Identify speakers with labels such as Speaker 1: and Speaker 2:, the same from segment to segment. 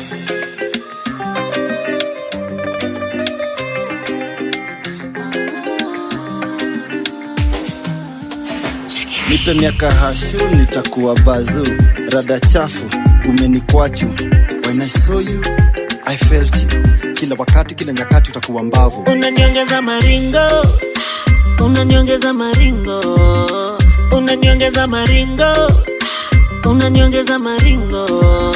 Speaker 1: nipe miaka hashu nitakuwa bazu rada chafu umenikwachu when i saw you i felt you kila wakati kila nyakati utakuwa mbavu
Speaker 2: unaniongeza maringo unaniongeza maringo unaniongeza maringo unaniongeza maringo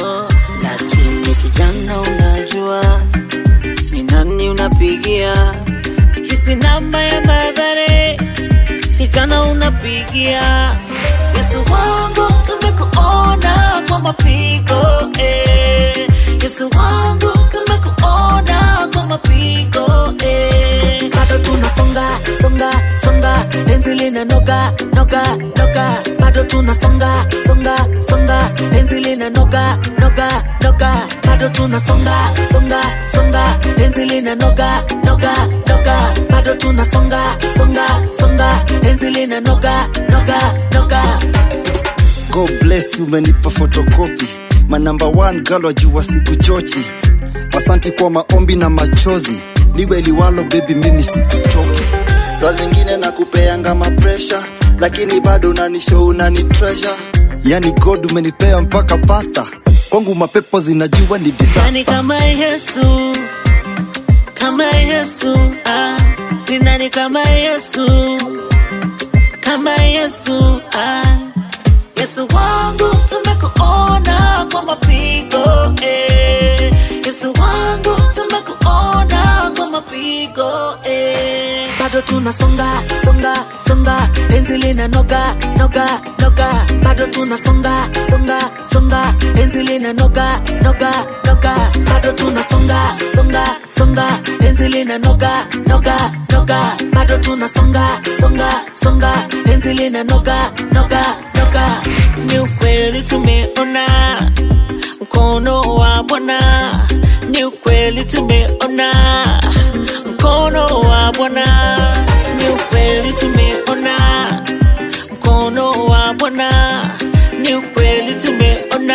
Speaker 2: lakini kijana unajua ni nani unapigia hisi namba ya madhare kijana unapigia yesu wangu tumekuona kwa mapigo eh. yesu wangu tumekuona kwa mapigo eh. bado tunasonga songa songa penzi lina noga noga noga bado tunasonga songa songa penzi lina noga noga noga bado tunasonga songa songa penzi lina noga noga noga bado tunasonga songa songa penzi lina noga noga noga
Speaker 1: god bless you, umenipa fotokopi manamba one girl wajua siku chochi asanti kwa maombi na machozi liwe liwalo bebi mimi sikutoki saa zingine nakupeanga mapresha lakini bado unanisho unani treasure yani god umenipea mpaka pasta kwangu mapepo zinajua ni
Speaker 2: Nani
Speaker 1: disaster
Speaker 2: kama Yesu, kama Yesu, ah, ni nani kama Yesu, kama Yesu, ah. Yesu wangu tumekuona kwa mapigo eh. Yesu wangu tumekuona kwa mapigo eh. Bado tunasonga songa songa, penzi lina noga noga noga, bado tunasonga songa songa, penzi lina noga noga noga, bado tunasonga songa songa, penzi lina noga noga noga, bado tunasonga songa songa, penzi lina noga noga noga. Ni ukweli tumeona mkono wa Bwana, ni ukweli tumeona mkono wa Bwana, ni ukweli tumeona mkono wa Bwana, ni ukweli tumeona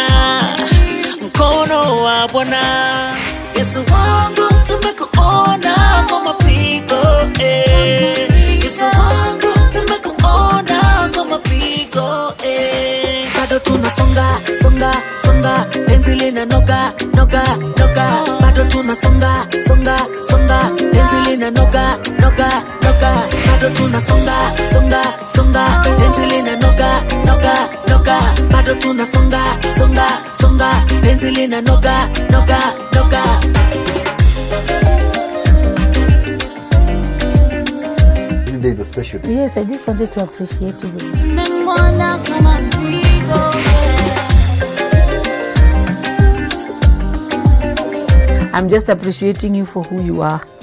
Speaker 2: mkono wa Bwana. Yesu wangu tumekuona kwa mapigo eh. Yesu wangu tumekuona kwa mapigo eh. Bado tunasonga songa songa, penzi lina noga noga noga, bado tunasonga songa songa, penzi lina noga noga noga, bado tunasonga songa songa, penzi lina noga noga noga, bado tunasonga songa songa, penzi lina noga noga noga.
Speaker 3: Today is a special day.
Speaker 4: Yes, I just wanted to appreciate you.
Speaker 2: Tumemwona kama mpigo
Speaker 4: I'm just appreciating you for who you are.